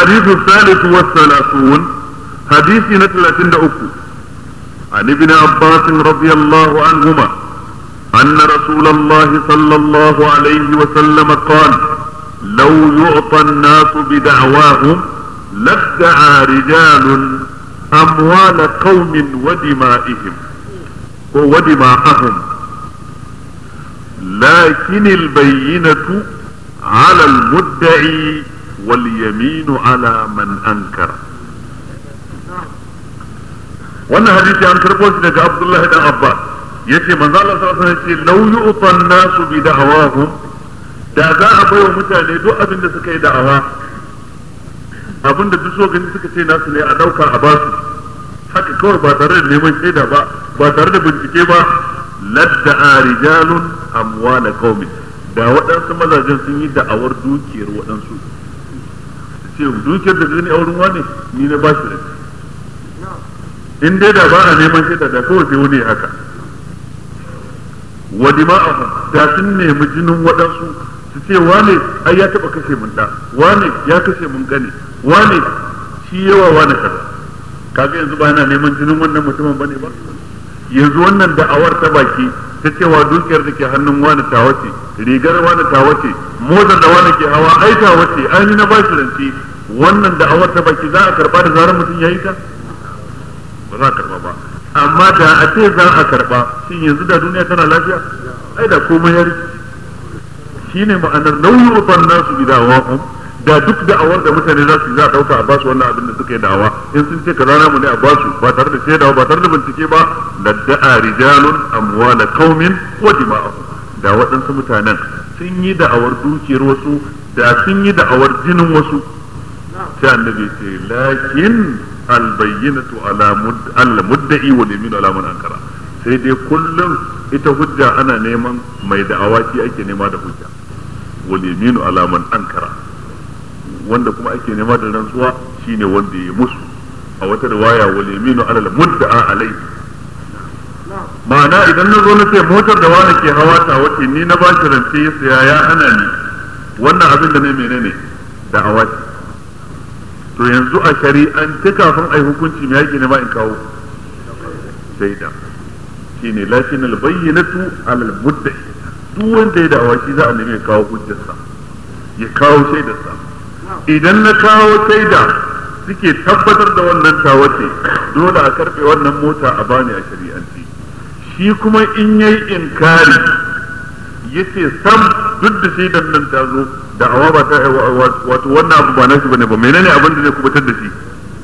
الحديث الثالث والثلاثون حديث نتلة أكو عن ابن عباس رضي الله عنهما أن رسول الله صلى الله عليه وسلم قال لو يعطى الناس بدعواهم لادعى رجال أموال قوم ودمائهم ودماءهم لكن البينة على المدعي واليمين على من أنكر wannan hadisi an karɓo shi daga Abdullahi dan Abbas yace manzo Allah sallallahu alaihi wasallam yace law yu'tan nasu bi da'awahum da za a baiwa mutane duk abin da suka yi da'awa abin da duk so gani suka ce nasu ne a dauka a basu haka kawai ba tare da neman shaida ba ba tare da bincike ba ladda'a rijalun amwala qaumin da waɗansu mazajen sun yi da'awar dukiyar waɗansu ce dukiyar da gani a wurin wani ni na ba shi da in dai da ba a neman shaida da kawai sai wani haka wa dima'ahum da sun nemi jinin waɗansu su ce wane ai ya taɓa kashe mun da wane ya kashe mun gane wane shi yawa wane kaza kaga yanzu ba yana neman jinin wannan mutumin bane ba yanzu wannan da'awar ta baki ta cewa dukiyar da ke hannun wani tawace rigar wani tawace motar da wani ke hawa ai tawace ai ni na ba shi rance wannan da'awar ta baki za a karba da zarar mutum ya yi ta ba za a karba ba amma da a ce za a karba shin yanzu da duniya tana lafiya ai da komai ya rikici shine ma'anar nauyi uban nasu bi da'awahum da duk da'awar da mutane za su za a dauka a basu wannan abin da suka yi da'awa in sun ce kaza namu ne a basu ba tare da shaidawa ba tare da bincike ba ladda'a rijalun amwala qaumin wa dima'ahum da waɗansu mutanen sun yi da'awar dukiyar wasu da sun yi da'awar jinin wasu sai annabi ce lakin albayyinatu ala mudda'i wal yamin ala man ankara sai dai kullum ita hujja ana neman mai da'awa shi ake nema da hujja wal yaminu ala man ankara wanda kuma ake nema da rantsuwa shine wanda ya musu a wata riwaya wal yaminu ala al mudda'a alai ma'ana idan na zo na ce motar da wani ke hawa ta wace ni na ba shi rance ya saya ya hana ni wannan abin da ne menene da'awa ce to yanzu a shari'an ta kafin ai hukunci me yake nema in kawo shaida shine lakin al bayyinatu ala al mudda'i duk wanda ya da'awa shi za a nemi ya kawo hujjarsa ya kawo shaidarsa idan na kawo shaida suke tabbatar da wannan tawace dole a karbe wannan mota a bani a shari'anci shi kuma in yayi inkari yace sam duk da shaidan nan ta zo da awa ba ta wato wannan abu ba na shi bane ba menene abin da zai kubutar da shi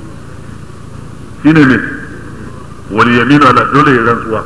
shine me wal yaminu ala dole ya rantsuwa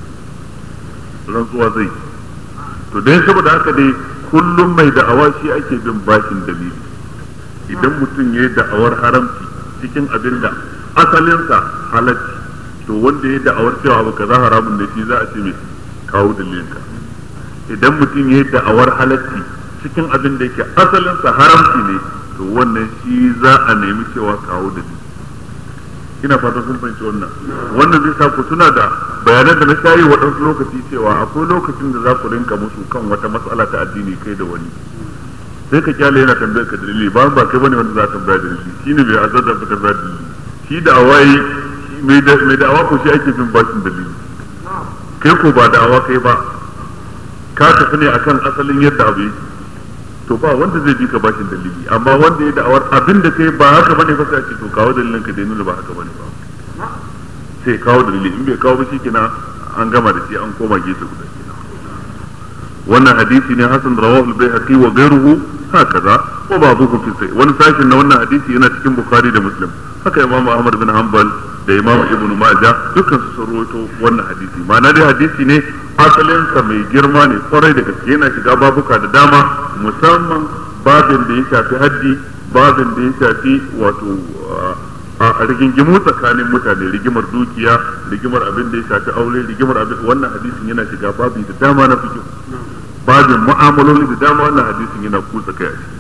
rantsuwa zai to dai saboda haka dai kullum mai da'awa shi ake bin bashin dalili idan mutum ya yi da'awar haramci cikin abin da asalinsa halacci to wanda ya da'awar cewa abu kaza haramun da shi za a ce mai kawo dalilinka idan mutum ya yi da'awar halacci cikin abin da yake asalinsa haramci ne to wannan shi za a nemi cewa kawo dalili ina fatan sun fahimci wannan wannan zai sa ku tuna da bayanan da na shayi waɗansu lokaci cewa akwai lokacin da za ku rinka musu kan wata matsala ta addini kai da wani sai ka kyale yana tambayar ka dalili ba ba kai bane wanda za ka tambaya dalili shine bai azar da ka tambaya dalili shi da awai mai da mai da awa ko shi ake bin bashin dalili kai ko ba da awa kai ba ka tafi ne akan asalin yadda abu yake to ba wanda zai bi ka bashin dalili amma wanda ya da'awar abin da kai ba haka bane fa sai ce to kawo dalilin ka da nuna ba haka bane ba sai kawo dalili in bai kawo ba shikenan an gama da shi an koma gefe guda wannan hadisi ne hasan rawahu al-baihaqi wa ghayruhu hakaza wa ba'dhuhu fi sahih wani sashin na wannan hadisi yana cikin bukhari da muslim haka imam ahmad bin hanbal da imam ibnu majah dukkan su rawaito wannan hadisi ma'ana dai hadisi ne asalinsa mai girma ne kwarai da gaske yana shiga babuka da dama musamman babin da ya shafi haddi babin da ya shafi wato a rigingimu tsakanin mutane rigimar dukiya rigimar abin da ya shafi aure rigimar abin wannan hadisin yana shiga babi da dama na fikin babin mu'amaloli da dama wannan hadisin yana kusa kai a ciki